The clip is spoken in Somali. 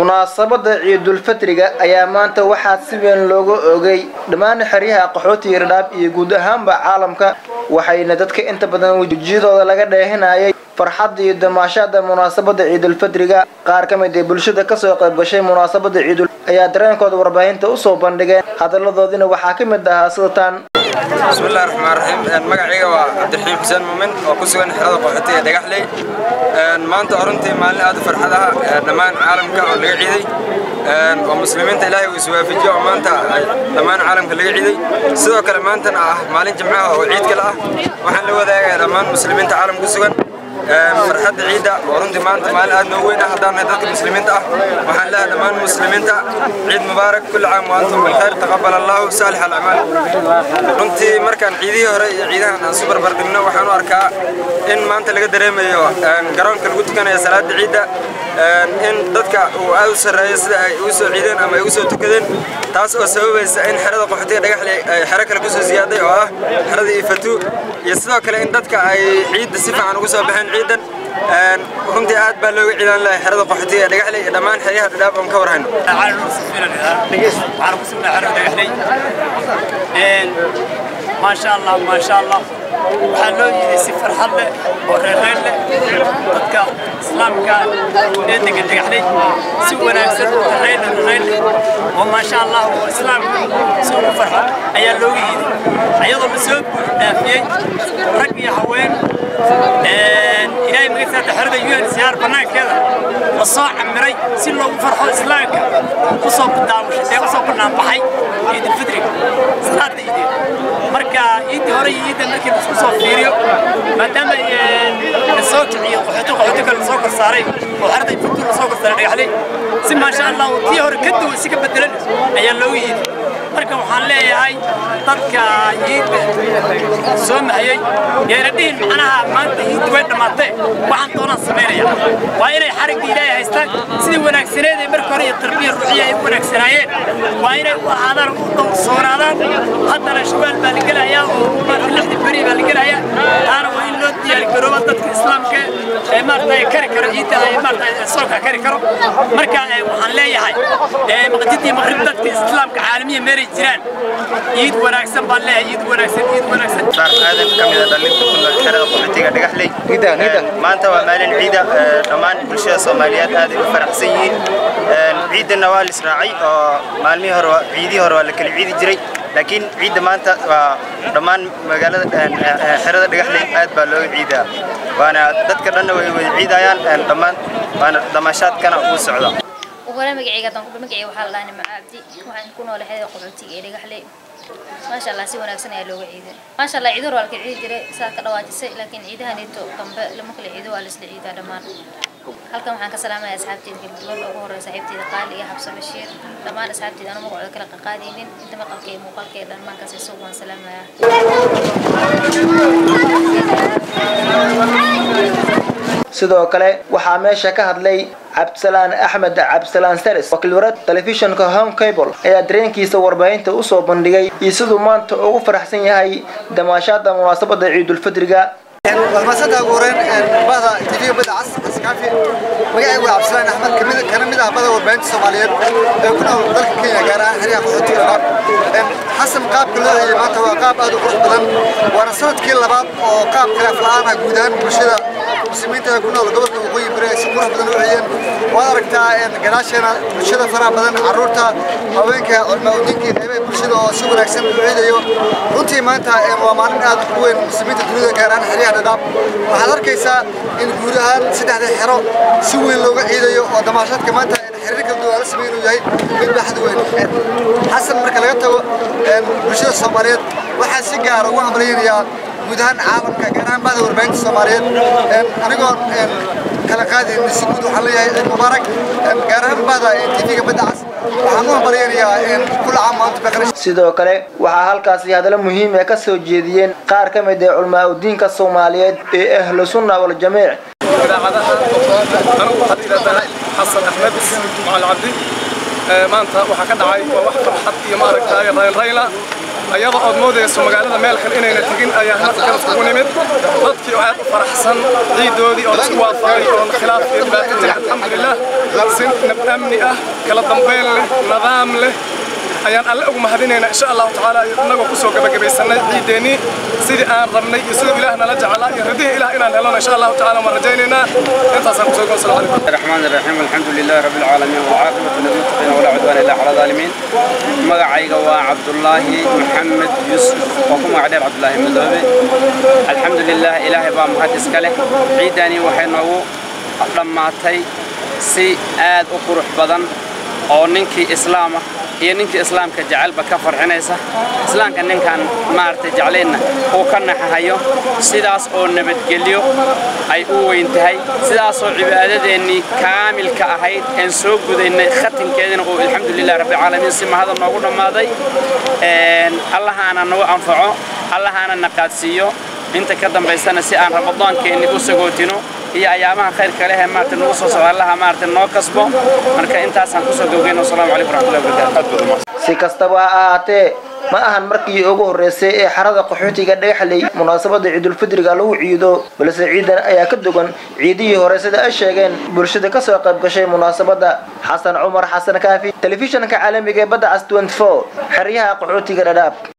munaasabada ciidulfitriga ayaa maanta waxaa si weyn looga ogay dhammaan xeryaha qaxootiga dhadhaab iyo guud ahaanba caalamka waxayna dadka inta badan wejiyadooda laga dheehinayay farxadda iyo damaashaada munaasabada ciidulfitriga qaar ka mid ee bulshada kasoo qayb gashay munaasabada ciidul ayaa dareenkooda warbaahinta usoo bandhigeen hadaladoodina waxaa ka mid ahaa sidataan bismillahi raxmaan raxiim magacayga waa cabdiraxiim xuseen muumin oo ku sugan xerada qaxooti ee dhagaxley maanta runtii maalin aad u farxad ah dhammaan caalamka oo laga ciiday oo muslimiinta ilaahay uu iswaafajiyo oo maanta dhammaan caalamka laga ciiday sidoo kale maantana ah maalin jimcaha oo ciid kale ah waxaan la wadaagayaa dhammaan muslimiinta caalamka ku sugan farxadda ciidda oo runtii maanta maalin aad noo weyn ah haddaan nahay dadka muslimiinta ah waxaan leeyahay dhammaan muslimiinta ciid mubaarak kulli caam wa antum bilkhayr taqabbal allahu saalix alacmaal runtii markaan ciidihii hore iyo ciidahan aan isu barbardhigno waxaan u arkaa in maanta laga dareemayo garoonka lagu tukanayo salaada ciidda in dadka uu aad u sarreeyo sida ay ugu soo ciideen ama ay ugu soo tukadeen taas oo sababaysa in xerada qaxootiga dhagaxle ay xero kale kusoo siyaaday oo ah xerada ifatu iyo sidoo kale in dadka ay ciidda si fiican ugu soo baxeen ciidan runtii aad baa looga ciidan lahay xerada qaxootiga ee dhagaxle iyo dhammaan xeryaha dhadhaab oon ka warhayno ما شاء الله ما شاء الله waxaa loo yiday si farxad leh oo reereyn leh dadka islaamka ee degan dhagaxley si wanaagsan oo reereyn reereyn leh oo maasha allah oo islaamka si ugu farxo ayaa looga yiday ayadoo la soo buux dhaafiyey rag iyo haween ilaahay magaciisa xerada UNHCR banaankeeda la soo camiray si loogu farxo islaamka usoo badaawashay usoo banaan baxay ciidul fitriga salaada ciideed marka ciidii hore iyo ciidda markii la isku soo fiiriyo maadaama la soo kiciyo qaxooti qaxooti kale lasoo kor saaray oo xerada ifatu lasoo kor saaray dhagaxley si maasha allah tii hore ka duwan si ka bedelan ayaa loogu yidhi marka waxaan leeyahay dadka ciidda soo mahayey yeena dhihin macnaha maanta ciiddi way dhammaatee waxaan doonaan samaynaya waa inay xarigga ilaahay haystaan sidii wanaagsaneed ee marka hore iyo tarbiya ruuxiya ay u wanaagsanaayeen waa inay u ahaadaan u dhowrsoonaadaan haddana shawaal baa la gelayaa oo maarta lixdii beri baa la gelayaa taana waa in loo diyaargarooba dadka islaamka ee maarata kari karo ciidda ay maarata soonka kari karo marka waxaan leeyahay maqdidii maqrib dadka islaamka caalamiya meelay jiraan ciid wanaagsan baan leeyahay ciid wanaagsan ciid wanaagsan aadan ka mid a dhalinta ku nool xerada qaxootiga dhagaxley maanta waa maalin ciida dhammaan bulshada soomaaliyeed aad ay u faraxsan yihiin ciidana waa lisraacay oo maalmihii hore ciidihii hore waa la kala ciidi jiray laakiin ciidda maanta waa dhammaan magaalada xerada dhagaxley aad baa looga ciidaa waana dadka dhanna way wada ciidayaan dhammaan waana damaashaadkana uu socda ولا مجيء قدام كل مجيء وحال لاني مع عبدي وحن كنا ولا حدا قبلتي إلى قحلي ما شاء الله سوى نفسنا يلوج عيد ما شاء الله عيدور والك عيد جري ساك رواج سي لكن عيدها نيتو كم لما كل عيد والس عيد هذا ما halkan waxaan ka salaamayaa asxaabteyda kala duwan ugu horreya saaxiibteyda qaali iyo xabso bashiir dhammaan asxaabteyda anu magacooda kala qaqaadaynin inta maqalka iyo muuqaalka ee dhammaankaas isugu waan salaamayaa sidoo kale waxaa meesha ka hadlay cabdisalaan axmed cabdisalaan saris wakiil warad telefishinka home cable ayaa dareenkiisa warbaahinta usoo bandhigay iyo siduu maanta ugu faraxsan yahay damaashaada munaasabada ciidulfitriga warmasada ugu horeen bada tv bada cas askaafi magacaygu waa cabdisalaan axmed kamid kana mid ah bada warbaahinta soomaaliyeed ee ku nool dalka kenya gaar ahaan xeryaha qaxootiga dhab xasan qaabka loo hayay maanta waa qaab aad u qurux badan waana sanadkii labaad oo qaab khilaaf la-aan ah guud ahaan bulshada muslimiinta ee ku nool gobolka waqooyi bari ay si qurux badan u hayeen waad aragtaa gadaasheena bulshada faraha badan carruurta haweenka culmaaudiinka qeybaha bulshada oo si wanaagsan u ciidayo runtii maanta waa maalin aad u weyn muslimiinta dunida gaar ahaan xeryaha dhadhaab waxaad arkaysaa in guud ahaan saddexda xero si weyn looga ciidayo oo damaashaadka maanta xiriir kala duwan la sameyn inuu yahay mid baaxad weyn xasan marka laga tago bulshada soomaaliyeed waxaa si gaara ugu hambalyaynayaa guud ahaan caalamka gaar ahaan bahda warbaahinta soomaaliyeed anigoo kala qaadayna si guud waxaan leeyahay ciid mubaarak gaar ahaan bahda tv-ga badda cas waxaan u hambalyaynayaa kula caam maanta baqrash sidoo kale waxaa halkaasi hadallo muhiim ah ka soo jeediyeen qaar ka mid ah culmaa udiinka soomaaliyeed ee ahlu sunna waljamiic idaacadaha anigu waxaad idhahdaa xasan axmed macal cabdi maanta waxaa ka dhacay waa wax farxad iyo maaragtaaye raynrayla ayada ood moodayso magaalada meel kale inayna tegin ayaa halkan ugu nimid dadkii oo aad u faraxsan ciidoodii oo isku waafaqay oo khilaaf iyo dhibaato jirin alxamdulilah si nab amni ah kala dambeyn leh nidaam leh ayaan alle ugu mahadinaynaa insha allahu tacaala innagoo kusoo gabagabaysanay ciideennii sidii aan rabnay iyo siduu ilaah nala jecelaa iyo ridihii ilaah inaan helona insha allahu tacaala waan rajaynaynaa intaasaan kusoo goon salaam calaykum الرحمن الرحيم الحمد لله رب العالمين والعاقبة للمتقين ولا عدوان إلا على الظالمين مقعيق عبد الله محمد يوسف وكم عدير عبد الله مدوبي الحمد لله إلهي بام هاتس كله عيداني وحينو لماتي سي آد أقرح بدن أو ننكي إسلامه iyo ninkii islaamka jecelba ka farxinaysa islaamka ninkan maaragtay jeclaynna uu ka naxahayo sidaas oo nabadgelyo ay u weyn tahay sidaasoo cibaadadeennii kaamilka ahayd aan soo gudaynay khatinkeedina uu alxamdulilah rabbilcaalamiin si mahada noogu dhammaaday allahaana nagu anfaco allahaana na qaadsiiyo inta ka dambaysana si aan ramadaankeenni u sagootino iyo ayaamaha khayrka leh ee maaragtay nagu soo socda allaha maaragtay noo kasbo marka intaasaan kusoo gowgeyna wasalaamu calaykum waraxmatullahi wabarakaatu si kastaba ha ahaatee ma ahan markii ugu horreysay ee xarada qaxootiga dhagaxley munaasabada ciidulfidriga lagu ciido balse ciidan ayaa ka dugan ciidihii hore sida ay sheegeen bulshada kasoo qayb gashay munaasabada xasan cumar xasan kaafi telefishanka caalamiga ee badda cas 24 xeryaha qaxootiga dhadhaab